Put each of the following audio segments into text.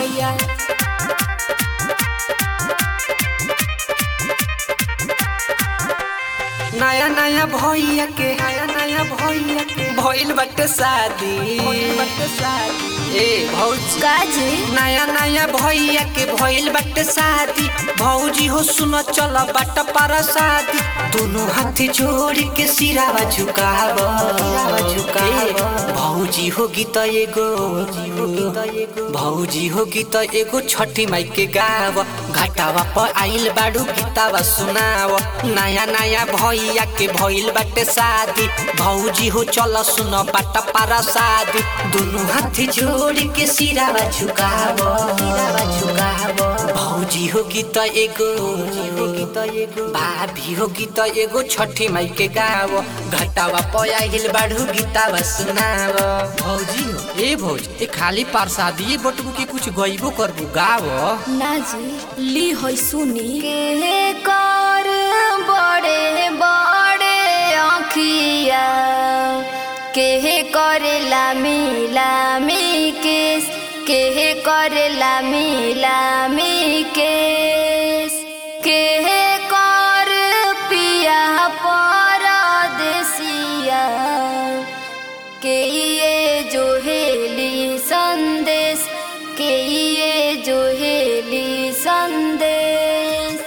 भैया नया नया भैया के नया नया भैया के भइल बाटे शादी भइल बाटे शादी ए भौजी काजी नया नया भैया के भइल बाटे शादी भौजी हो सुन चल बाट पर शादी दोनों हाथ जोड़ के सिरावा झुकाव झुकाव भौजी हो गीत एगो भौजी हो गीत एगो छठी माई के गाव घाटावा पर आइल बाड़ू गीतावा सुनाव नया नया भैया के भइल बाटे शादी भौजी हो चल सुन बाट पारा शादी दोनों हाथ जोड़ के सिरावा झुकाव सिरावा झुकाव भौजी हो गीत एगो भाभी हो गीत एगो छठी माई के गाव घटावा पर आइल बाड़ू गीतावा सुनाव भौजी हो ए भौज ए खाली प्रसादी बटबू के कुछ गइबो करबू गाव ना जी ली होई सुनी के कर बड़े बड़े आँखिया के करेला मिला मी केस के करेला मिला मी केस के कर पिया परदेसिया के ये जो हेली संदेश के ये जो हेली संदेश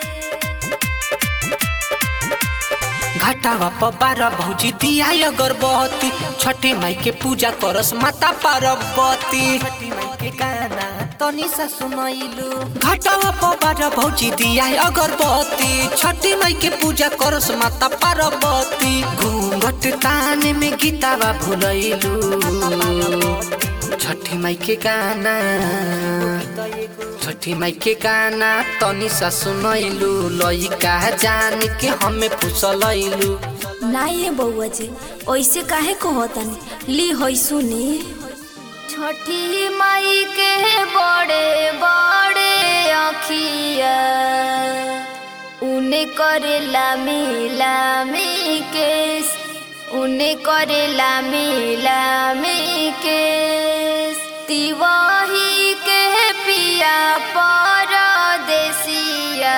घटावा पर बारह भौजी दिया अगरबत्ती छठी माई के पूजा करस माता पार्वती छठी माई के गाना तनी सा सुनैलू घटावा पर बारह भौजी दिया अगरबत्ती छठी माई के पूजा करस माता पार्वती घूंघट ताने में गीतावा भुलैलू छठी माई के गाना छठी माई के गाना तनी सा सुनैलू लइका जान के हमें फुसलैलू ना ये बउआ जी ऐसे काहे कहतनी ली होई सुनी छठी माई के बड़े बड़े आँखिया उने करेला मिला मी केस उने करेला मिला मी केस तिवाही के पिया परदेसिया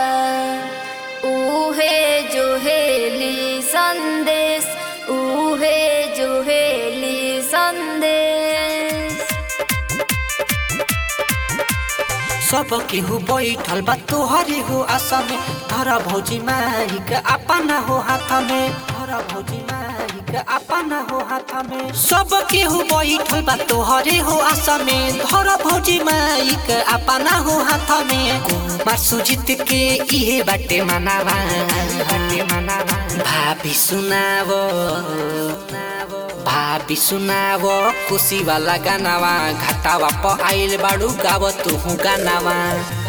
उहे जो हेली संदेश उहे जो हेली संदेश सब केहू बैठल बा तोहरे हो आशा में धरा भौजी माई के अपना हो हाथ में धरा भौजी माई के अपना हो हाथ में सब केहू बैठल बा तोहरे हो आशा में धरा भौजी माई के अपना हो हाथ में कुमार सुजित के इहे बाटे मनावा बाटे मनावा भाभी सुनावो भाभी सुनाव खुशी वाला गानावा घाटावा प आइल बाड़ू गाव तू गानावा